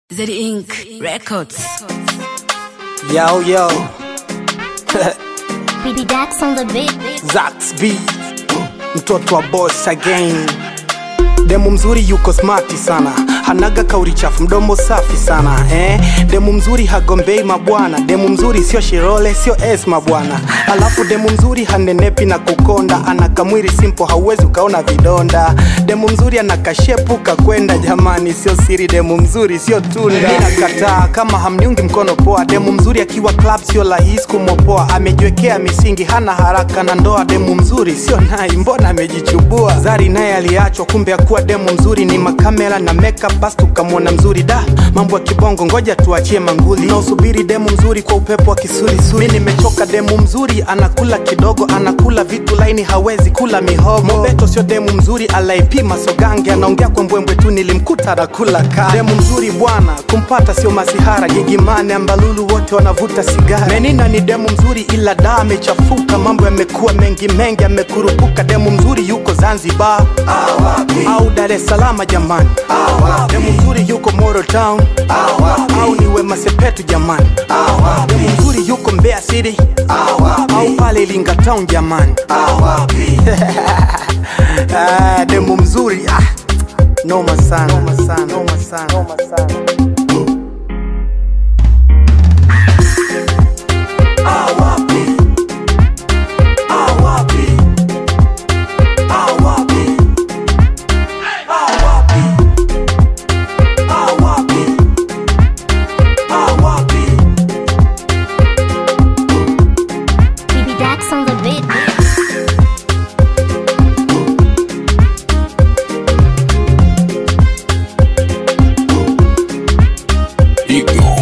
Z Inc. Records. Yo, yo, Baby Dax on the beat. Zax B, mtoto wa boss again. Demu mzuri yuko smarti sana, hanaga kauri chafu, mdomo safi sana eh. Demu mzuri hagombei mabwana, demu mzuri sio Shirole, sio S mabwana. Alafu demu mzuri hanenepi na kukonda, ana kamwili simple, hauwezi ukaona vidonda. Demu mzuri ana kashepu kakwenda, jamani, sio siri, demu mzuri sio tunda. Mimi nakataa kama hamniungi mkono poa, demu mzuri akiwa club sio rahisi kumopoa, amejiwekea misingi, hana haraka na ndoa. Demu mzuri sio nai, mbona amejichubua? Zari naye aliachwa, kumbe akuwa demu mzuri ni makamera na makeup, basi tukamwona mzuri. Da, mambo ya kibongo, ngoja tuachie manguli. Nausubiri demu mzuri kwa upepo wa kisurisuri. Mi nimechoka, demu mzuri anakula kidogo, anakula vitu laini, hawezi kula mihogo. Mobeto sio demu mzuri, alaipima sogange, anaongea kwa mbwembwe tu, nilimkuta anakula ka. Demu mzuri bwana, kumpata sio masihara. Gigimane, Ambalulu wote wanavuta sigara. Menina ni demu mzuri, ila da amechafuka, mambo yamekuwa mengi mengi, amekurupuka. Demu mzuri yuko Zanzibar au Dar es Salaam jamani, demu mzuri yuko Moro Town au ni Wema Sepetu jamani, demu mzuri yuko Mbeya City au pale Iringa Town jamani. Ah, demu mzuri ah, noma sana, noma sana, noma sana, noma sana. Baby Dax on the beat. Ignore.